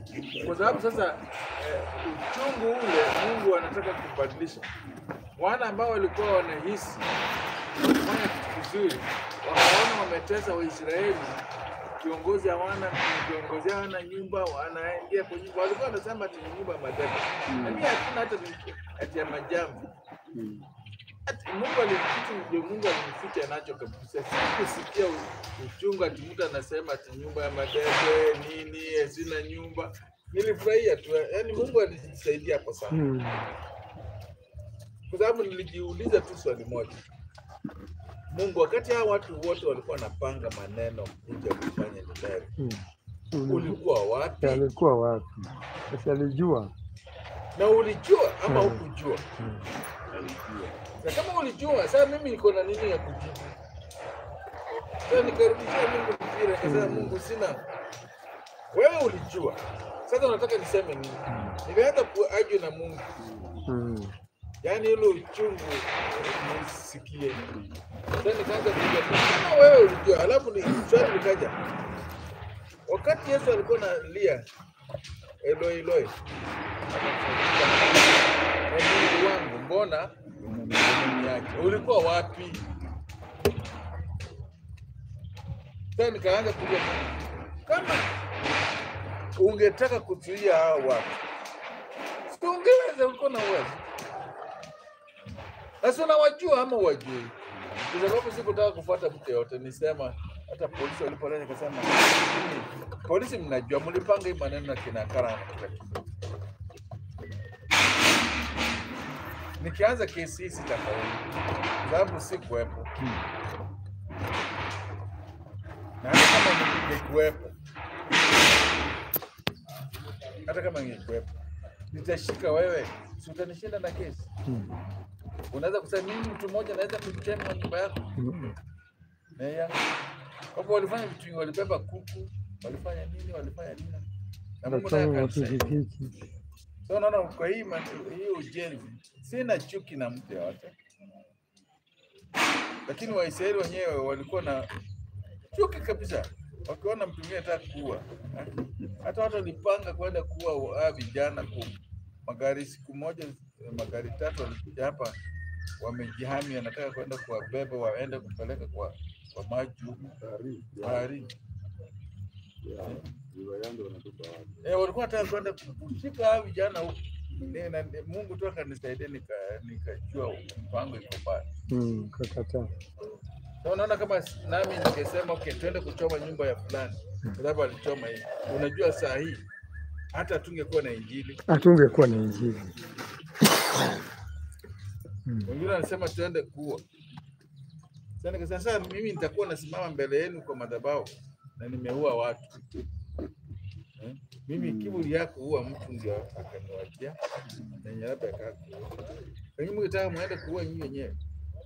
kwa sababu sasa eh, uchungu ule Mungu anataka kubadilisha. Wana ambao walikuwa wanahisi wanafanya kitu kizuri, wakaona wametesa Waisraeli, kiongozi hawana kiongozi hawana nyumba, wanaingia kwa nyumba, walikuwa wanasema ati ni nyumba ya madebe, lakini hakuna hata ni- ati ya majamvi Ati Mungu alikitu ndio Mungu alimficha nacho kabisa. Sikusikia u- uchungu ati mtu anasema ati nyumba ya madebe nini, eh, sina nyumba. Nilifurahia tu, yaani Mungu alinisaidia hapo sana, Mm. kwa sababu nilijiuliza tu swali moja. Mungu, wakati hao watu wote walikuwa wanapanga maneno kuja kufanya Nineve, Mm. Uli- ulikuwa wapi? Alikuwa wapi? Sasa alijua. Na ulijua ama Mm. hukujua? Mm. Na kama ulijua, sasa mimi niko na nini ya kujibu? Sasa nikarudishia Mungu mpira, nikasema Mungu, sina wewe ulijua. Sasa unataka niseme nini? Nilianza kuaju na Mungu, Mm. yaani ile uchungu nisikie. Sasa nikaanza kuja kama wewe ulijua, alafu ni swali likaja, wakati Yesu alikuwa analia Eloi Eloi, "Ee Mungu wangu, mbona umeniacha yake ulikuwa wapi? Sasa nikaanza kuja kama ungetaka kuzuia hao watu, si ungeweza, ulikuwa na uwezo. Sasa unawajua ama wajui? Kwa sababu sikutaka kufuata mtu yote, nisema hata polisi walipoleta nikasema, "Nyinyi, polisi mnajua, mlipanga hii maneno na kina Kara na kila kitu. Nikianza kesi hii sitafaulu, kwa sababu sikuwepo, na hata kama ningekuwepo, hata kama ningekuwepo, nitashika wewe, si utanishinda na kesi? Mm. Unaweza kusema mimi mtu mmoja naweza kuchema nyumba yako Mm. na ya hapo. Walifanya vitu vingi, walibeba kuku, walifanya nini, walifanya nini, na Mungu naye Wachoma akanisaidia. mapikipiki. So unaona, kwa hii man- hii ujenzi sina chuki na mtu yoyote, lakini Waisraeli wenyewe walikuwa na chuki kabisa, wakiona mtu mwingine anataka kuua. Hata watu walipanga kwenda kuua hawa vijana ku magari, siku moja magari tatu walikuja hapa, wamejihami, anataka kwenda kuwabeba waende kupeleka kwa kwa maji huku baharini. Eh, walikuwa wanataka kwenda kushika hao vijana huku. Ni- na- ni- Mungu tu akanisaidia nika- nikajua mpango iko mbali. Mm. Kakataa. Na unaona kama s- nami ningesema okay, twende kuchoma nyumba ya fulani, kwa sababu alichoma hii. Unajua saa hii hata tungekuwa na injili, Hatungekuwa na injili. Mm. wengine wanasema tuende kuua. Sasa nikasema sasa mimi nitakuwa nasimama mbele yenu kwa madhabahu na nimeua watu eh? Mimi kiburi yako huwa mtu ndio akaniwachia na yenye labda akakuua. Lakini mkitaka muende kuua nyinyi wenyewe.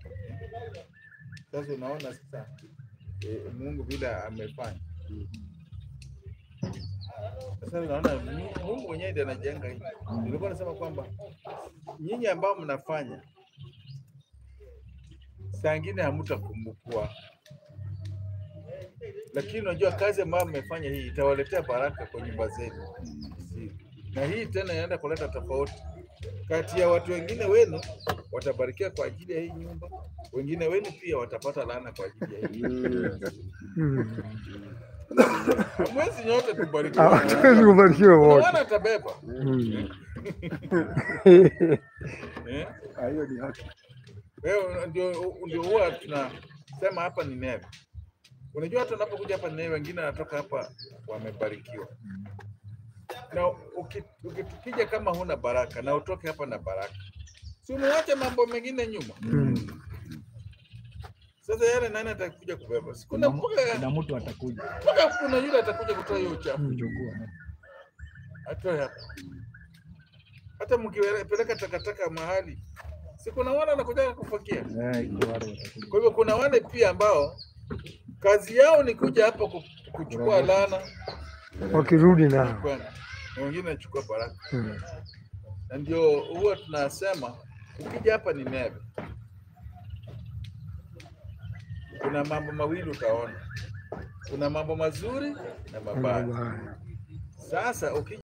Sasa unaona sasa eh, Mungu vile amefanya. Sasa unaona Mu- Mungu mwenyewe ndiye anajenga hii. Nilikuwa nasema kwamba nyinyi ambao mnafanya saa ingine hamtakumbukwa, lakini unajua kazi ambayo mmefanya hii itawaletea baraka kwa nyumba zenu, Si- na hii tena inaenda kuleta tofauti kati ya watu wengine wenu watabarikiwa kwa ajili ya hii nyumba, wengine wenu pia watapata laana kwa ajili ya hii nyumba. Mm. Hamwezi nyote kubarikiwa. Hatuwezi kubarikiwa Kuna wote. wana atabeba Mm. eh? hiyo ni haki. Wewe ndio ndio huwa tunasema hapa ni Nineve. Unajua hata unapokuja hapa Nineve, wengine wanatoka hapa wamebarikiwa, na uki- uki- ukija kama huna baraka na utoke hapa na baraka, si umewacha mambo mengine nyuma. Mm. Sasa yale nani atakuja kubeba? Si kuna mpaka Kuna mtu atakuja mpaka kuna yule atakuja kutoa hiyo uchafu kuchukua. atoe hapa. Hata mkipeleka takataka mahali, si kuna wale wanakuja kufakia. Eh, kuna wale watakuja. Kwa hivyo kuna wale pia ambao kazi yao ni kuja hapa ku- kuchukua laana Wakirudi na nao. kwenda, na wengine wanachukua baraka, Mm. na ndio huwa tunasema ukija hapa ni Nineve, kuna mambo mawili utaona, kuna mambo mazuri na mabaya. Mabaya. Sasa ukija